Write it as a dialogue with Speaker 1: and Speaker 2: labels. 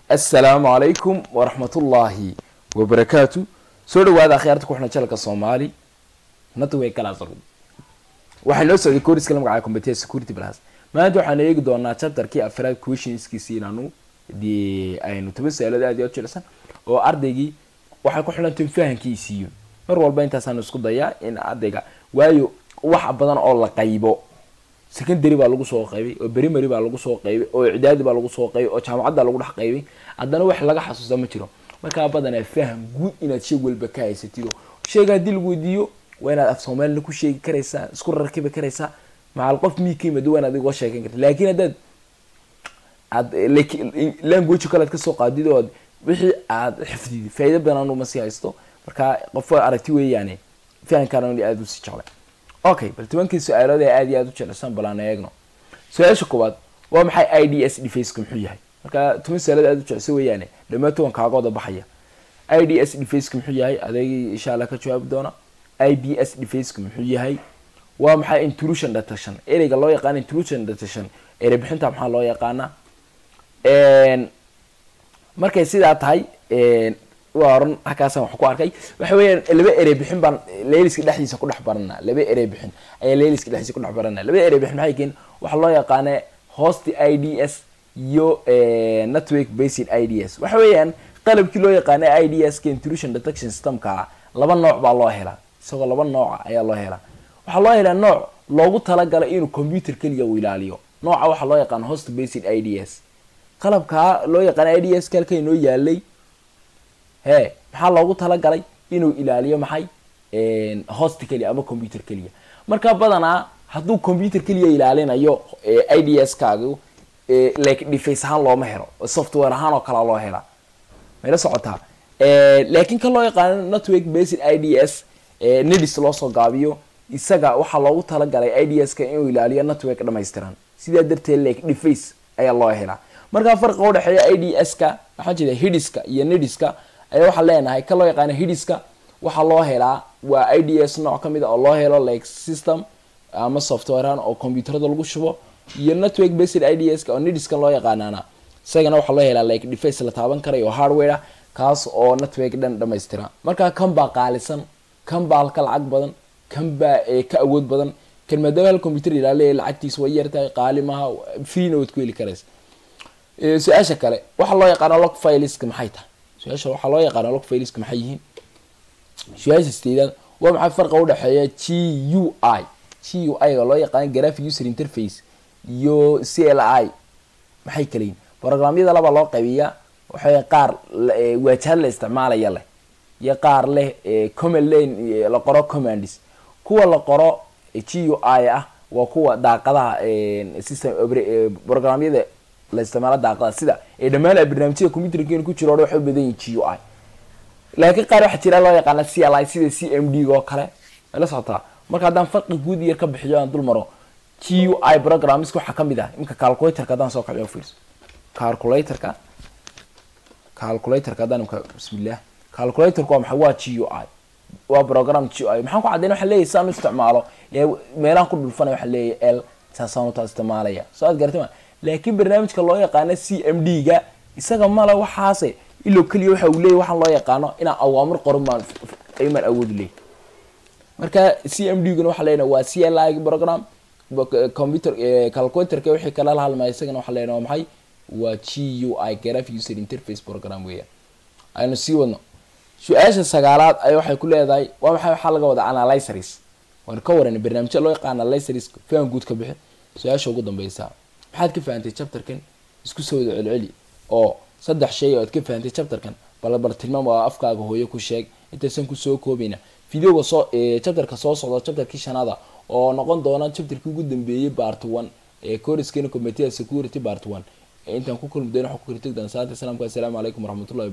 Speaker 1: assalaamu calaykum waraxmatullaahi wabarakaatu soo dhawaada akhyaarta ku xidhan jalka soomaali natway kalaasar waxay noo socday koriska la magacaaya computer security plus maanta waxaan eegi doonaa chapterkii afraad questionskiisi inaanu dee aynu toban su-aalood aad iyo aad jilicsan oo ardaygii waxay ku xidhantahin fahankiisiiyo mar walba intaasaan isku dayaa in ardayga waayo wax badan oo la qaybo secondary baa lagu soo qaybay oo primary baa lagu soo qaybay oo icdaadi baa lagu soo qaybay oo jaamacadda lagu dhex qaybay haddana wax laga xasuusta ma jiro markaa badanaa faham guud inaad shay walba ka haysatido sheega haddii lagu weydiiyo waa inaad af soomaalina ku sheegi karaysaa isku rarkibi karaysaa macal qof mii ka yimid waa inaad igoo sheekan karta laakiin haddaad aad language kale ad kasoo qaadid oo wixii aad xifdid faa'ido badan anuma sii haysto markaa qof aragti weeyaane fahankaan aada usii jeclay okay bal tobankii su-aalood ee aad iyo aad u jeclaysan bal aan eegno su-aasha koowaad waa maxay i d s defaceka muxuu yahay marka toban su-aalood aad u jeclaysa weeyaane dhammaan toban kaagooda baxaya i d s defaceka muxuu yahay adeegii insha allah ka jawaabi doona i b s defaceka muxuu yahay waa maxay intrusion detection ereyga loo yaqaana intrusion detection erey bixinta maxaa loo yaqaanaa markay sidaa tahay waa oran halkaasaan wax ku arkay waxa weeyaan laba erey bixin baan leeliska dhexdiisa ku dhex baranaa laba erey bixin ayaa leeliska dhexdiisa ku dhex baranaa laba erey bixin maxay keen waxaa loo yaqaana host i d s iyo network based i d s waxa weeyaan qalabkii loo yaqaana i d s ka intrusion detection systemka laba nooc baa loo helaa isagoo laba nooca ayaa loo helaa waxaa loo helaa nooc loogu talagalay inuu computer keliya uu ilaaliyo nooca waxaa loo yaqaana host based i d s qalabkaa loo yaqaana i d s ka halka inoo yaalay he maxaa loogu talagalay inuu ilaaliyo maxay host keliya ama computer keliya marka badanaa hadduu computer keliya ilaalinayo i d s kaagu like deface ahaan looma helo software ahaan oo kalea loo helaa mayla socotaa laakiin kan loo yaqaano network based i d s nedis loosoo gaabiyo isaga waxaa loogu talagalay i d s ka inuu ilaaliyo network dhamaystiran sidaa darteed like deface ayaa loo helaa markaa farqiga udhexeeya i d s ka waxaa jeeda hidiska iyo nediska ayaa waxaa leenahay ka loo yaqaana hidiska waxaa loo helaa waa i d s nooc kamid a oo loo helo like system ama softwarean oo computerada lagu shubo iyo network based i d s ka oo nediskan loo yaqaanaana isagana waxaa loo helaa like deface la taaban karayo oo hardware ah kaas oo network dhan dhamaystira markaa kan baa qaalisan kan baa ka lacag badan kan baa ka awood badan kan maadaama hal computer ilaaliya lacagtiisa way yartahay qaali maaha freena waad ku heli karaysa su-aasha kale waxaa loo yaqaana log fileska maxay tahay su-aasha waxaa loo yaqaana log fileska maxay yihiin su-aasha sideedaad waa maxay farqa udhexeeya g u i g u i ga loo yaqaana graphic user interface iyo c l i maxay kala yihin programyada laba loo qaybiyaa waxay qaar waajahad la isticmaalaya leh iyo qaar leh command lane la qoro commands kuwa la qoro g u i ah waa kuwa daaqadaha system programyada la isticmaalo daaqada sida ee dhammaan barnaamijyada computerkeena ku jiro o waxay u badan yihin g u i laakiin qaar waxaa jira loo yaqaana c l i sida c m d oo kale ay la socotaa marka haddaan farqi guud yar ka bixiyo aan dul maro g u i programska waxaa kamid ah iminka calculatorka haddaan soo kaciyo fiirso calculatorka calculatorka haddaan imka bismillah calculatorka waa maxay waa g u i waa program g u i maxaan ku caddayn waxaa leeyahy saan u isticmaalo meelahan ku dhulfanay waxaa leeyahy l saasaan utaa isticmaalaya soo aad garatay ma laakiin barnaamijka loo yaqaano c m d ga isaga male waxaase ilow keliya waxa uu leeyay waxaan loo yaqaano inaan awaamir qoran baan aymaan awood leey marka c m d guna waxaa leenaha waa c l i program computer calculatorka wixii kala halmaya isagana waxaa leenaha waa maxay waa g u i graphic user interface program weeyaan aynu sii wadno su-aasha sagaalaad ay waxay ku leedahay waa maxay waxaa laga wadaa analyzeries waanu ka waranay barnaamijya loo yaqaan analyzeries fahan guud ka bixi su-aasha ugu dambeysa maxaad ka fahantay chapterkan isku soo wada celceli oo saddex shay oo aad ka fahantay chapterkan bal bal tilmaam oo afkaaga hooyo ku sheeg intaysan kusoo koobayna videoga soo chapterka soo socda chapterkii shanaada oo noqon doona chapterkii ugu dambeeyey part one ee coriskeena commitee security part one intaan ku kulmi doono waxaan ku kala tegi doona salaanta islaamka assalaamu calaykum waraxmatullahi